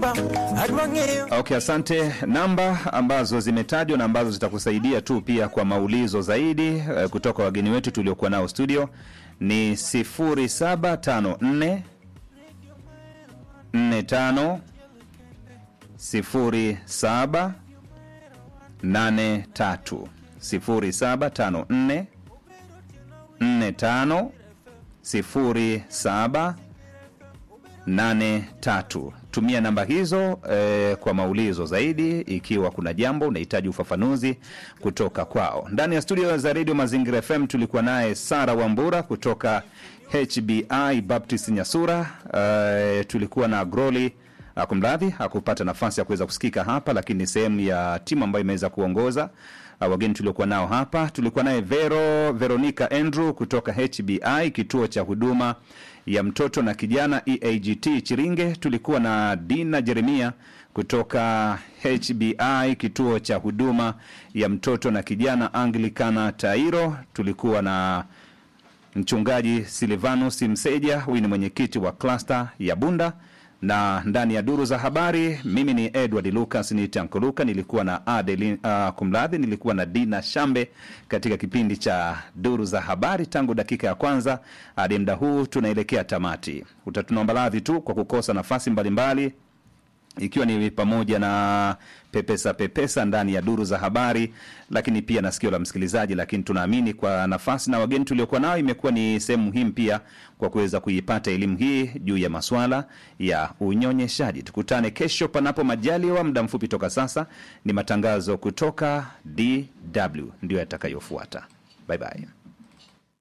Baba adwa ng'eyo Okay, asante. Namba ambazo zimetajwa na ambazo zitakusaidia tu pia kwa maulizo zaidi eh, kutoka wageni wetu tuliokuwa nao studio ni 0754 45 07 83 0754 45 07 83 tumia namba hizo eh, kwa maulizo zaidi ikiwa kuna jambo unahitaji ufafanuzi kutoka kwao ndani ya studio za redio mazingira fm tulikuwa naye sara wambura kutoka hbi baptist nyasura eh, tulikuwa na groli ah, kumradhi hakupata nafasi ya kuweza kusikika hapa lakini ni sehemu ya timu ambayo imeweza kuongoza uh, wageni tuliokuwa nao hapa tulikuwa naye vero veronica andrew kutoka hbi kituo cha huduma ya mtoto na kijana eagt chiringe tulikuwa na dina jeremia kutoka hbi kituo cha huduma ya mtoto na kijana anglikana tairo tulikuwa na mchungaji silvanus mseja huyu ni mwenyekiti wa klasta ya bunda na ndani ya duru za habari mimi ni edward lucas ni tankoluka nilikuwa na Adeli, uh, kumradhi nilikuwa na dina shambe katika kipindi cha duru za habari tangu dakika ya kwanza hadi mda huu tunaelekea tamati utatunaomba radhi tu kwa kukosa nafasi mbalimbali mbali, ikiwa ni pamoja na pepesa pepesa ndani ya duru za habari lakini pia na sikio la msikilizaji lakini tunaamini kwa nafasi na wageni tuliokuwa nao imekuwa ni sehemu muhimu pia kwa kuweza kuipata elimu hii juu ya maswala ya unyonyeshaji tukutane kesho panapo majaliwa muda mfupi toka sasa ni matangazo kutoka dw ndio yatakayofuata bye bye